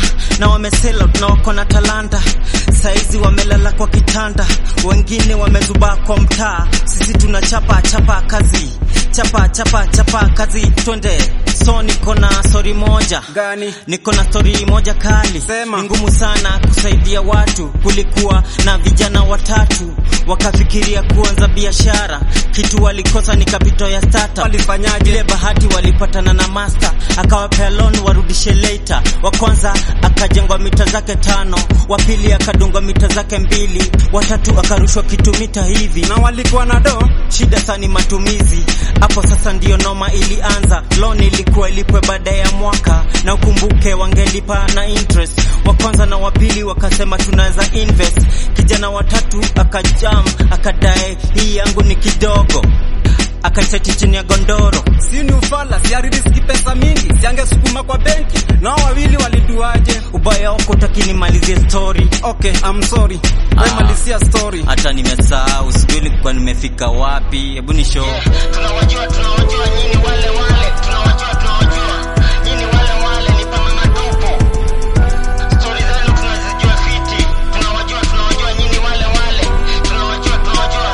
na wamesela na wako na talanta saizi wamelala kwa kitanda wengine wamezubaa kwa mtaa sisi tunachapa chapa kazi chapa chapa chapa kazi twende so niko na stori moja Gani? niko na stori moja kali Sema. ni ngumu sana kusaidia watu kulikuwa na vijana watatu wakafikiria kuanza biashara kitu walikosa ni kapito ya startup Walifanyaje? ile bahati walipatana na master akawapea loan warudishe later wa kwanza akajengwa mita zake tano wa pili akadungwa mita zake mbili watatu akarushwa kitu mita hivi Na walikuwa na do? shida sani matumizi hapo sasa ndiyo noma ilianza loan ilikuwa ilipwe baada ya mwaka na ukumbuke wangelipa na interest wa kwanza na wapili wakasema tunaweza invest kijana watatu akajam akadae hii yangu ni kidogo akaiseti chini ya gondoro Si ni ufala, si aridiski pesa mingi, siangesukuma kwa benki. Nao wawili waliduaje? ubaya wako takinimalizie story Okay, I'm sorry. Wewe Ah. malizia story. hata nimesahau sijui nilikuwa nimefika wapi hebu ni show tunawajua tunawajua nyinyi wale wale tunawajua tunawajua nyinyi wale wale ni pama matupu stori zenu tunazijua fiti tunawajua tunawajua nyinyi wale wale tunawajua tunawajua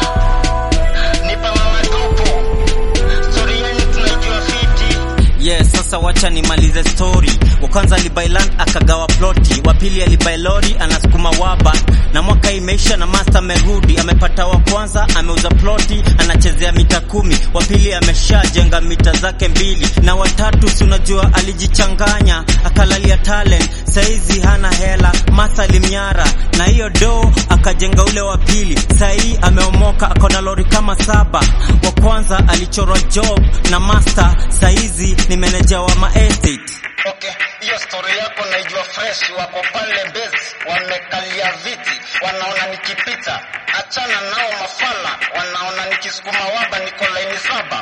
ni pama matupu stori yenu tunaijua fiti yes sasa wacha nimalize story wa kwanza alibuy land akagawa ploti wa pili alibuy lori anasukuma waba na mwaka imeisha na master amerudi amepata wa kwanza ameuza ploti anachezea mita kumi wa pili ameshajenga mita zake mbili na watatu si unajua alijichanganya akalalia talent saizi hana hela masa alimnyara na hiyo do akajenga ule wa pili sahii ameomoka akona lori kama saba wa kwanza alichorwa job na master saizi ni meneja wa maestate Okay, hiyo story yako naijua fresh. Wako pale base wamekalia viti, wanaona nikipita. Achana nao mafala, wanaona nikisukuma waba niko laini saba.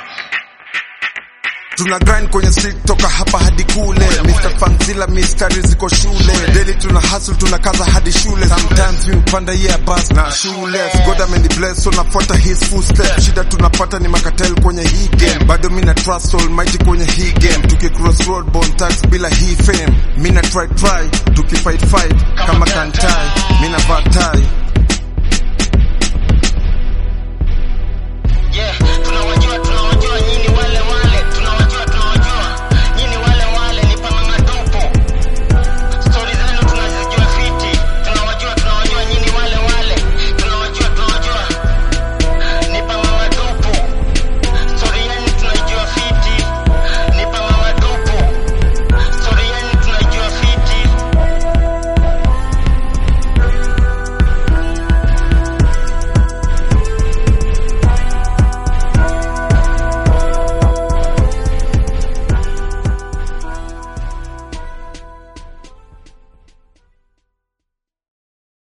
tuna grind kwenye street toka hapa hadi kule Mr. Fanzilla mistari ziko shule daily tuna hustle tunakaza hadi shule sometimes mi upanda yeah bus na shule God ameni bless so nafuata his footsteps shida tunapata ni makatel kwenye hii game bado mi na trust almighty kwenye hii game tuki cross road bone tax bila hii fame mi na try try tuki fight fight kama kantai mi na vatai